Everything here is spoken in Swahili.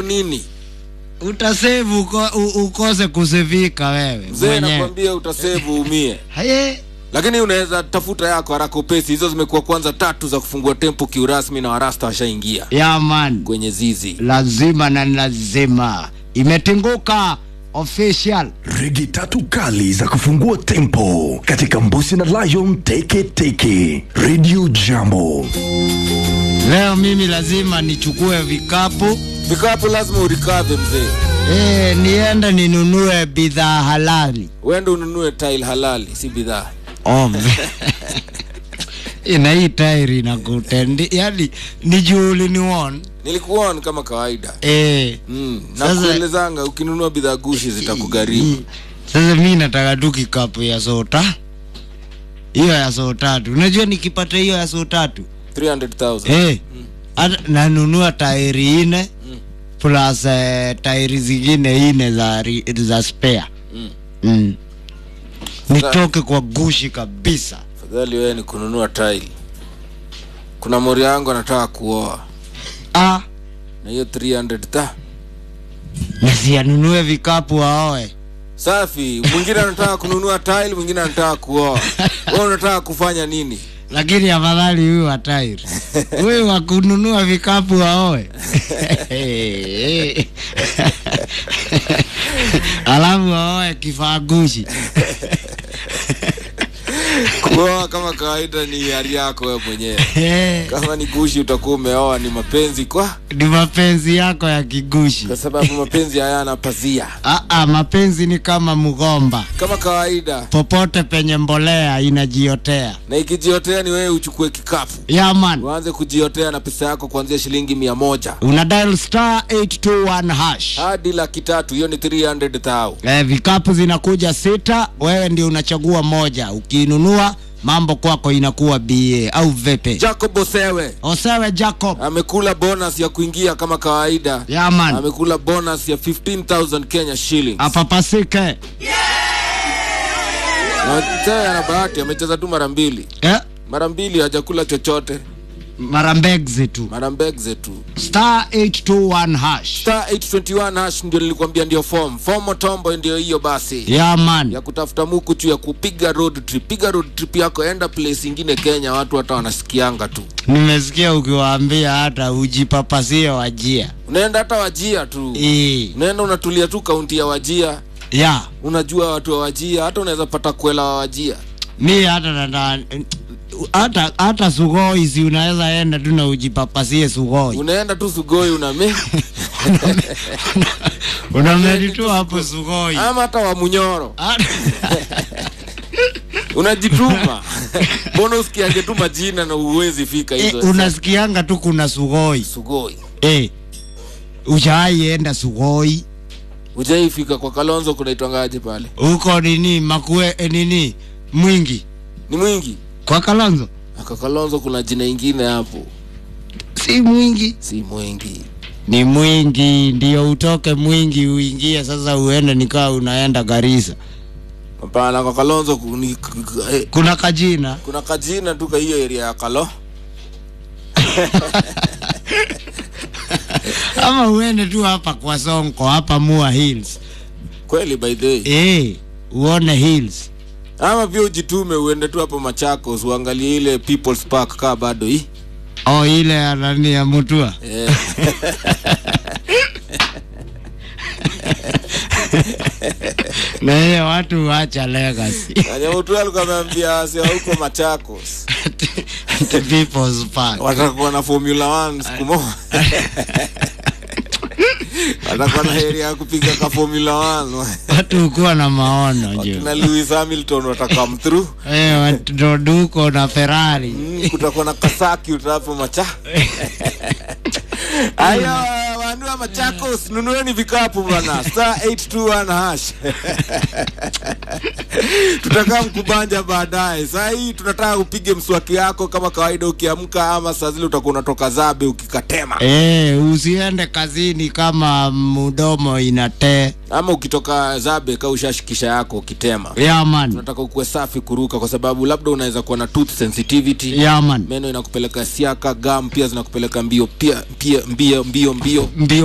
nini utasevu uko, u- ukose kusevika wewe mzee mwenyewe. nakwambia utasevu umie Haye, lakini unaweza tafuta yako haraka upesi hizo zimekuwa kwanza tatu za kufungua tempo kiurasmi na warasta washaingia ya man kwenye zizi lazima na lazima imetinguka official rigi tatu kali za kufungua tempo katika mbusi na lion teke teke radio jambo leo mimi lazima nichukue vikapu vikapu lazima urikave mzee e, niende ninunue bidhaa halali uende ununue tile halali si bidhaa Om. ina hii tairi na kutendi yani ni juuli ni won nilikuona kama kawaida e, mm. Sasa- nakuelezanga ukinunua bidhaa gushi zitakugharimu sasa mi nataka tu kikapu ya sota hiyo ya soo tatu unajua nikipata hiyo ya soo tatu 300000 hey, hata nanunua tairi ine plus eh, tairi zingine ine za, ri- za spare Mm. mm. nitoke kwa gushi kabisa fadhali wewe ni kununua tile kuna mori yangu anataka kuoa ah, na hiyo 300 ta nasianunue vikapu aoe safi mwingine anataka kununua tile mwingine anataka kuoa wewe unataka kufanya nini lakini afadhali huyu wa tairi huyu wa kununua vikapu aoe alafu aoe kifaa gushi kuoa kama kawaida ni hali yako wewe mwenyewe kama ni gushi utakuwa umeoa ni mapenzi kwa ni mapenzi yako ya kigushi kwa sababu mapenzi hayana pazia Aa, mapenzi ni kama mgomba kama kawaida popote penye mbolea inajiotea na ikijiotea ni wewe uchukue kikapu yaman uanze kujiotea na pesa yako kuanzia shilingi mia moja una dial star 821 hash hadi laki tatu hiyo ni 300,000 eh, vikapu zinakuja sita wewe ndio unachagua moja ukiinunua mambo kwako inakuwa ba au vepe jacob osewe osewe jacob amekula bonus ya kuingia kama kawaida yaman amekula bonus ya 15000 kenya shillings apapasike na Osewe ana bahati amecheza tu mara mbili eh, mara mbili hajakula chochote mara mbegzi tu mara mbegze tu star 821 hash star 821 hash ndio nilikwambia ndio form fomo tombo ndio hiyo basi yaman ya kutafuta muku tu ya kupiga road trip piga road trip yako enda place ingine kenya watu hata wanasikianga tu nimesikia ukiwaambia hata ujipapasie wajia unaenda hata wajia tu Ii, unaenda unatulia tu kaunti ya wajia ya unajua watu wa wajia hata unaweza pata kwela wa wajia mi hata nata hata hata sugoi si unaweza enda tu na ujipapasie sugoi unaenda tu sugoi uname unamedi tu hapo sugoi ama hata wa munyoro Hata- unajituma mbona usikiange tu majina na uwezi fika Eh, hizo unasikianga tu kuna sugoi sugoi eh, ujaienda sugoi ujaifika kwa kalonzo kunaitwangaje pale huko nini makue eh, nini mwingi ni mwingi kwa kalonzo aka kalonzo kuna jina ingine hapo si mwingi si mwingi ni mwingi ndio utoke mwingi uingie sasa uende nikaa unaenda garisa hapana kwa kalonzo ku- ni- k- k- eh, kuna kajina kuna kajina tu ka hiyo area ya kalo ama uende tu hapa kwa sonko hapa mua hills kweli by the way eh, uone hills ama pia ujitume uende tu hapo machakos uangalie ile people's park kaa bado hii o ile ya nani ya mutua eh. na hiyo watu wacha legacy Anyamutu alikuwa ameambia wase wa huko machakos the people's park watakuwa na formula 1 siku moja watakuwa na heri ya kupiga ka formula 1 watu ukuwa na maono juu na lewis hamilton watakam through eh, watu duko na ferrari Mm, kutakuwa na kasaki utapo macha aya wanua machakos nunueni vikapu bana star 821 hash tutakaa mkubanja baadaye saa hii tunataka upige mswaki yako kama kawaida ukiamka ama saa zile utakuwa unatoka zabe ukikatema eh, usiende kazini kama mdomo inatee ama ukitoka zabe ka ushashikisha yako ukitema yaman tunataka ukuwe safi kuruka kwa sababu labda unaweza kuwa na tooth sensitivity yaman meno inakupeleka siaka gam pia zinakupeleka mbio pia pia mbio mbio mbio mbio